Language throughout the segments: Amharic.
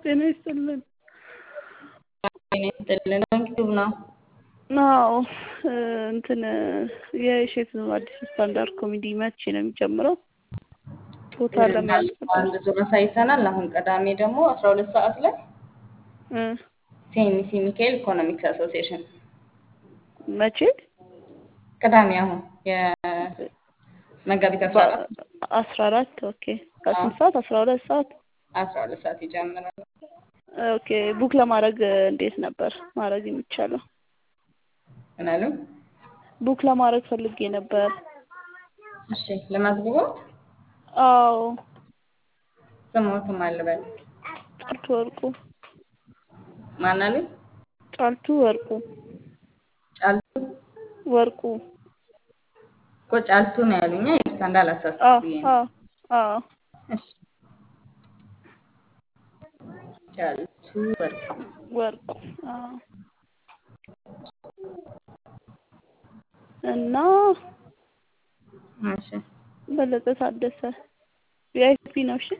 ጤና ይስጥልን። ጤና ይስጥልን። ዩቲዩብ ነው። አዎ እንትን የሼፍ አዲስ ስታንዳርድ ኮሜዲ መቼ ነው የሚጀምረው? ቦታ ለመያዝ አንድ ዙር አሳይተናል። አሁን ቅዳሜ ደግሞ አስራ ሁለት ሰዓት ላይ እ ሴሚሲ ሚካኤል ኢኮኖሚክስ አሶሲዬሽን መቼ? ቅዳሜ አሁን የመጋቢት አስራ አራት አስራ አራት ኦኬ። ከስንት ሰዓት? አስራ ሁለት ሰዓት አስራ ሁለት ሰዓት ይጀምራል። ኦኬ። ቡክ ለማድረግ እንዴት ነበር ማድረግ የሚቻለው? ምን አሉ? ቡክ ለማድረግ ፈልጌ ነበር። እሺ ለመዝግቦት አዎ ስሞትም አልበል ጫልቱ ወርቁ ማን አሉ? ጫልቱ ወርቁ ጫልቱ ወርቁ እኮ ጫልቱ ነው ያሉኛ። ይቅርታ እንዳላሳስብ አዎ ብዬ ነው። አዎ አዎ እሺ ጫልቱ ወርቁ ወርቁ አዎ እና እሺ በለጠ ታደሰ ቪአይፒ ነው። እሺ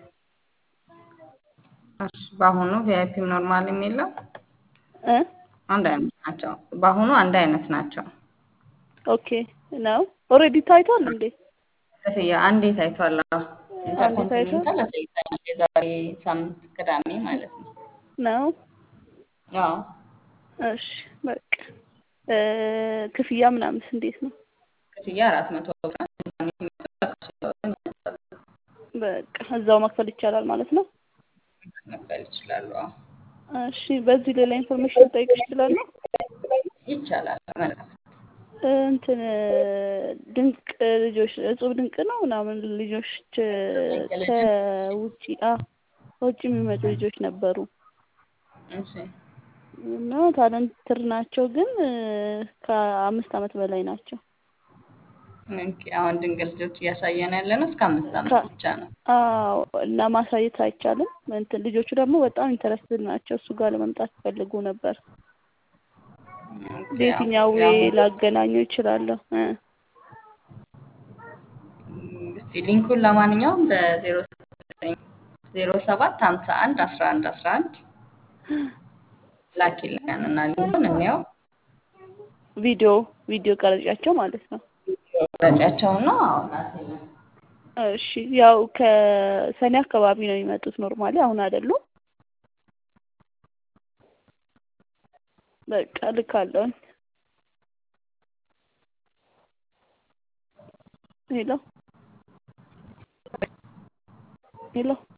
እሺ በአሁኑ ቪአይፒም ኖርማልም የለም እ አንድ አይነት ናቸው። በአሁኑ አንድ አይነት ናቸው። ኦኬ ነው ኦልሬዲ ታይቷል እንዴ? ክፍያ አንዴ ታይቷል። አዎ አንዴ ታይቷል ኢንተርኮንቲኔንታል አሳይተናል። የዛሬ ሳምንት ቅዳሜ ማለት ነው። ነው። አዎ እሺ በቃ እ ክፍያ ምናምንስ እንዴት ነው? ክፍያ አራት መቶ ብር ነው። ቅዳሜ ሲመጡ አካውንት ያወጣሉ። በቃ እዛው መክፈል ይቻላል ማለት ነው። መክፈል ይችላሉ። አዎ እሺ በዚህ ሌላ ኢንፎርሜሽን ልጠይቅሽ እችላለሁ? ይቻላል። መልካም እንትን ድንቅ ልጆች እጹብ ድንቅ ነው ምናምን ልጆች ድንቅ ልጅ ከውጭ አ ከውጭ የሚመጡ ልጆች ነበሩ እሺ እና ታለንትር ናቸው፣ ግን ከአምስት ዓመት በላይ ናቸው። ኦኬ፣ አሁን ድንቅ ልጆች እያሳየን ያለ ነው እስከ አምስት ዓመት ከ- ብቻ ነው። አዎ እና ማሳየት አይቻልም። እንትን ልጆቹ ደግሞ በጣም ኢንተረስትድ ናቸው። እሱ ጋር ለመምጣት ይፈልጉ ነበር። ኦኬ፣ ያው በየትኛው ዌይ ያው ላገናኘው ይችላለሁ? እ እስቲ ሊንኩን ለማንኛውም በዜሮ ዜሮ ሰባት ሀምሳ አንድ አስራ አንድ አስራ አንድ ላኪልን እና ሊንኩን እንየው ቪዲዮ ቪዲዮ ቀረጫቸው ማለት ነው። ረጫቸውና ላኪልን። እሺ ያው ከሰኔ አካባቢ ነው የሚመጡት። ኖርማሊ አሁን አይደሉም። በቃ ልካለሁኝ። ሄሎ ሄሎ